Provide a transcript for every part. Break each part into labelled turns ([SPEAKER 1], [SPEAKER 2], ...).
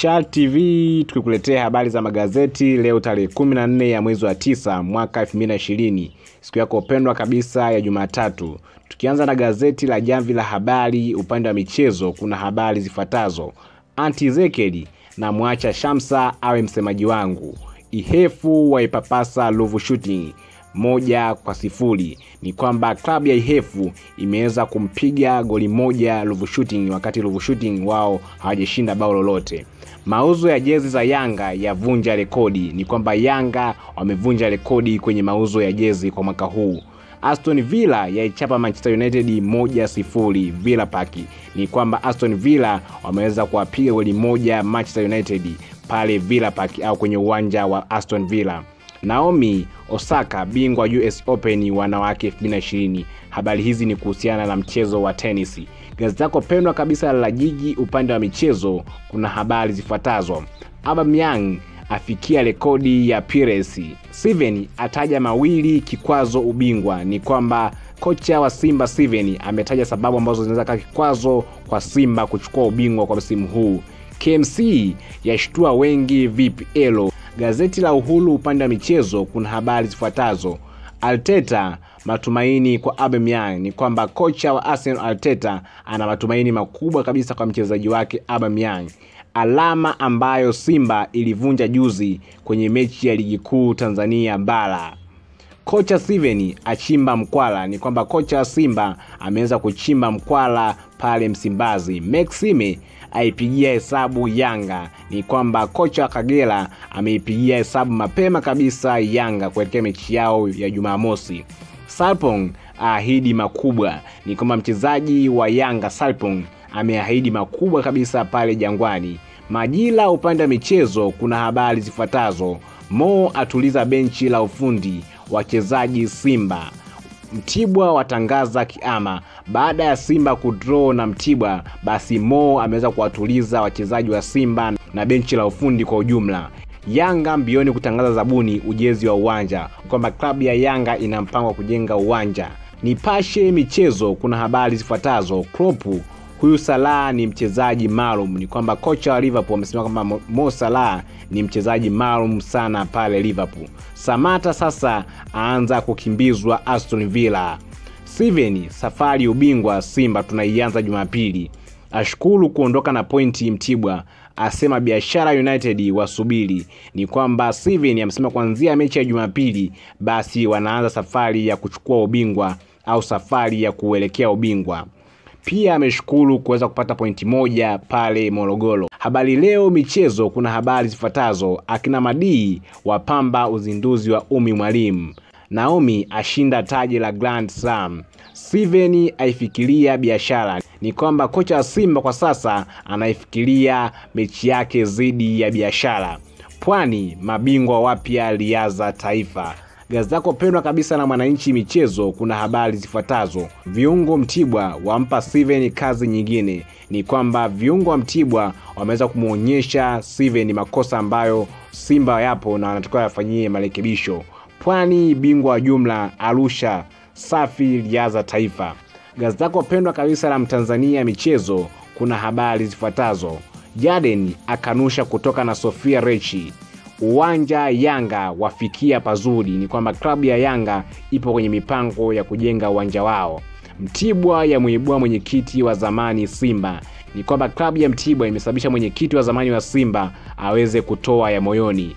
[SPEAKER 1] Shark TV tukikuletea habari za magazeti leo tarehe 14 ya mwezi wa tisa mwaka 2020, siku yako pendwa kabisa ya Jumatatu. Tukianza na gazeti la Jamvi la Habari, upande wa michezo kuna habari zifuatazo: Anti Zekeli na mwacha Shamsa awe msemaji wangu, Ihefu waipapasa Ruvu Shooting moja kwa sifuri. Ni kwamba klabu ya Ihefu imeweza kumpiga goli moja Ruvu Shooting, wakati Ruvu Shooting wao hawajashinda bao lolote. Mauzo ya jezi za Yanga yavunja rekodi. Ni kwamba Yanga wamevunja rekodi kwenye mauzo ya jezi kwa mwaka huu. Aston Villa yaichapa Manchester United moja sifuri Villa Park. Ni kwamba Aston Villa wameweza kuwapiga goli moja Manchester United pale Villa Park au kwenye uwanja wa Aston Villa. Naomi Osaka bingwa US Open wanawake 2020. Habari hizi ni kuhusiana na mchezo wa tenisi. Gazeti lako pendwa kabisa la Jiji upande wa michezo kuna habari zifuatazo: Aubameyang afikia rekodi ya Pires. Steven ataja mawili kikwazo ubingwa. Ni kwamba kocha wa Simba Steven ametaja sababu ambazo zinaweza kuwa kikwazo kwa Simba kuchukua ubingwa kwa msimu huu. KMC yashtua wengi VPL. Gazeti la Uhuru upande wa michezo kuna habari zifuatazo: Arteta matumaini kwa Aubameyang. Ni kwamba kocha wa Arsenal Arteta ana matumaini makubwa kabisa kwa mchezaji wake Aubameyang, alama ambayo Simba ilivunja juzi kwenye mechi ya ligi kuu Tanzania bara. Kocha Steven achimba mkwala. Ni kwamba kocha wa Simba ameweza kuchimba mkwala pale Msimbazi. Maxime aipigia hesabu Yanga. Ni kwamba kocha wa Kagera ameipigia hesabu mapema kabisa Yanga kuelekea mechi yao ya Jumamosi. Sarpong aahidi makubwa. Ni kwamba mchezaji wa Yanga Sarpong ameahidi makubwa kabisa pale Jangwani. Majira upande wa michezo kuna habari zifuatazo: Mo atuliza benchi la ufundi wachezaji Simba. Mtibwa watangaza kiama baada ya Simba kudraw na Mtibwa, basi Mo ameweza kuwatuliza wachezaji wa Simba na benchi la ufundi kwa ujumla. Yanga mbioni kutangaza zabuni ujenzi wa uwanja, kwamba klabu ya Yanga ina mpango wa kujenga uwanja. Nipashe michezo kuna habari zifuatazo: Klopp huyu Salah ni mchezaji maalum. Ni kwamba kocha wa Liverpool amesema kwamba Mo Salah ni mchezaji maalum sana pale Liverpool. Samata sasa aanza kukimbizwa Aston Villa. Steven safari ubingwa Simba tunaianza Jumapili. Ashukuru kuondoka na pointi Mtibwa, asema Biashara United wasubiri. Ni kwamba Steven amesema kuanzia mechi ya Jumapili basi wanaanza safari ya kuchukua ubingwa au safari ya kuelekea ubingwa. Pia ameshukuru kuweza kupata pointi moja pale Morogoro. Habari Leo michezo kuna habari zifuatazo: akina Madii wapamba uzinduzi wa Umi Mwalimu, Naomi ashinda taji la Grand Slam, Steven aifikiria biashara. Ni kwamba kocha wa Simba kwa sasa anaifikiria mechi yake dhidi ya biashara. Pwani mabingwa wapya Riadha Taifa. Gazeti lako pendwa kabisa la Mwananchi michezo kuna habari zifuatazo: viungo Mtibwa wampa Steven kazi nyingine. Ni kwamba viungo wa Mtibwa wameweza kumwonyesha Steven makosa ambayo Simba yapo na wanatakiwa yafanyie marekebisho. Pwani bingwa wa jumla Arusha safi Riadha Taifa. Gazeti lako pendwa kabisa la Mtanzania michezo kuna habari zifuatazo: Jaden akanusha kutoka na Sofia Rechi uwanja Yanga wafikia pazuri. Ni kwamba klabu ya Yanga ipo kwenye mipango ya kujenga uwanja wao. Mtibwa ya muibua mwenyekiti wa zamani Simba. Ni kwamba klabu ya Mtibwa imesababisha mwenyekiti wa zamani wa Simba aweze kutoa ya moyoni.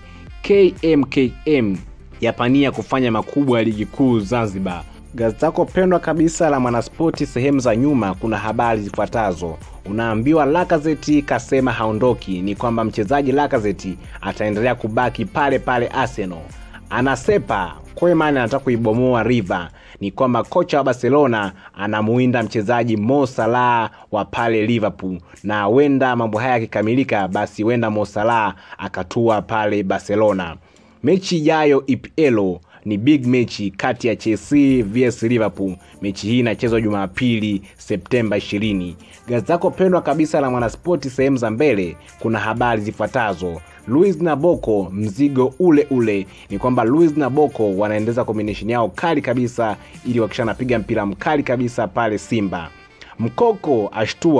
[SPEAKER 1] KMKM yapania kufanya makubwa ya ligi kuu Zanzibar. Gazeti lako pendwa kabisa la Mwanaspoti sehemu za nyuma kuna habari zifuatazo unaambiwa Lacazette kasema haondoki. Ni kwamba mchezaji Lacazette ataendelea kubaki pale pale Arsenal. Anasepa Koeman anataka kuibomoa River. Ni kwamba kocha wa Barcelona anamuinda mchezaji Mo Salah wa pale Liverpool, na huenda mambo haya yakikamilika, basi huenda Mo Salah akatua pale Barcelona. Mechi ijayo EPL ni big mechi kati ya Chelsea vs Liverpool. Mechi hii inachezwa Jumapili Septemba 20. Gazeti lako pendwa kabisa la Mwanaspoti sehemu za mbele kuna habari zifuatazo: Luis Naboko mzigo ule ule. Ni kwamba Luis Naboko wanaendeleza combination yao kali kabisa, ili wakisha napiga mpira mkali kabisa pale Simba. Mkoko ashtua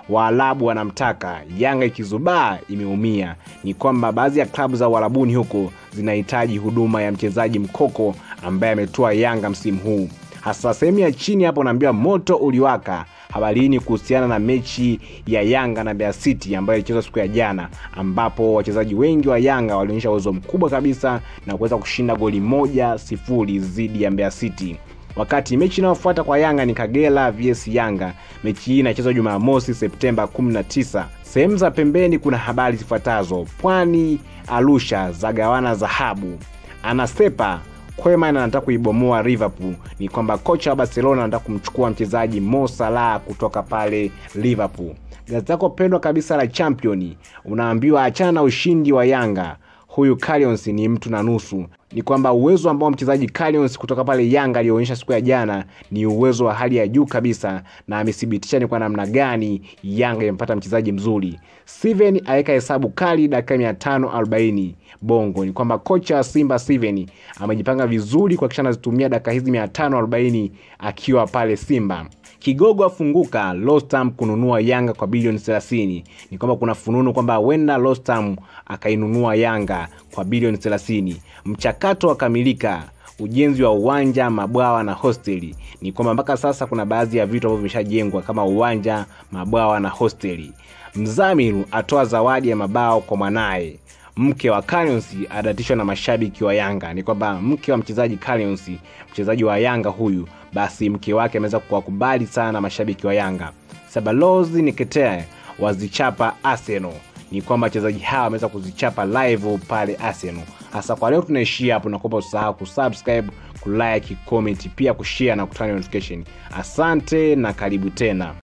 [SPEAKER 1] Waarabu wanamtaka, Yanga ikizubaa imeumia. Ni kwamba baadhi ya klabu za Uarabuni huko zinahitaji huduma ya mchezaji mkoko ambaye ametoa Yanga msimu huu. Hasa sehemu ya chini hapo naambiwa moto uliwaka habari hii ni kuhusiana na mechi ya Yanga na Mbeya City ambayo ilichezwa siku ya jana, ambapo wachezaji wengi wa Yanga walionyesha uwezo mkubwa kabisa na kuweza kushinda goli moja sifuri dhidi ya Mbeya City. Wakati mechi inayofuata kwa Yanga ni Kagera vs Yanga. Mechi hii inachezwa Jumamosi Septemba 19. Sehemu za pembeni kuna habari zifuatazo: Pwani Arusha zagawana dhahabu, anasepa Koeman anataka kuibomoa Liverpool. Ni kwamba kocha wa Barcelona anataka kumchukua mchezaji Mo Salah kutoka pale Liverpool. Gazeti lako pendwa kabisa la Champion unaambiwa achana na ushindi wa Yanga, huyu Callens ni mtu na nusu. Ni kwamba uwezo ambao mchezaji Callens kutoka pale Yanga aliyoonyesha siku ya jana ni uwezo wa hali ya juu kabisa, na amethibitisha ni kwa namna gani Yanga imepata mchezaji mzuri. Steven aweka hesabu kali dakika 540 Bongo. Ni kwamba kocha wa Simba Steven amejipanga vizuri kuhakikisha anazitumia dakika hizi 540 akiwa pale Simba. Kigogo afunguka Rostam kununua Yanga kwa bilioni 30. Ni kwamba kuna fununu kwamba huenda Rostam akainunua Yanga kwa bilioni 30. Mchakato wakamilika ujenzi wa uwanja, mabwawa na hosteli. Ni kwamba mpaka sasa kuna baadhi ya vitu ambavyo vimeshajengwa kama uwanja, mabwawa na hosteli. Mzamiru atoa zawadi ya mabao kwa mwanaye. Mke wa Callens adatishwa na mashabiki wa Yanga. Ni kwamba mke wa mchezaji Callens, mchezaji wa Yanga huyu, basi mke wake ameweza kuwakubali sana mashabiki wa Yanga. Sabalozi Nikete wazichapa Arsenal. Ni kwamba wachezaji hawa wameweza kuzichapa live pale Arsenal. Hasa kwa leo tunaishia hapo, nakuomba usahau kusubscribe, kulike, comment, pia kushare na kutana notification. Asante na karibu tena.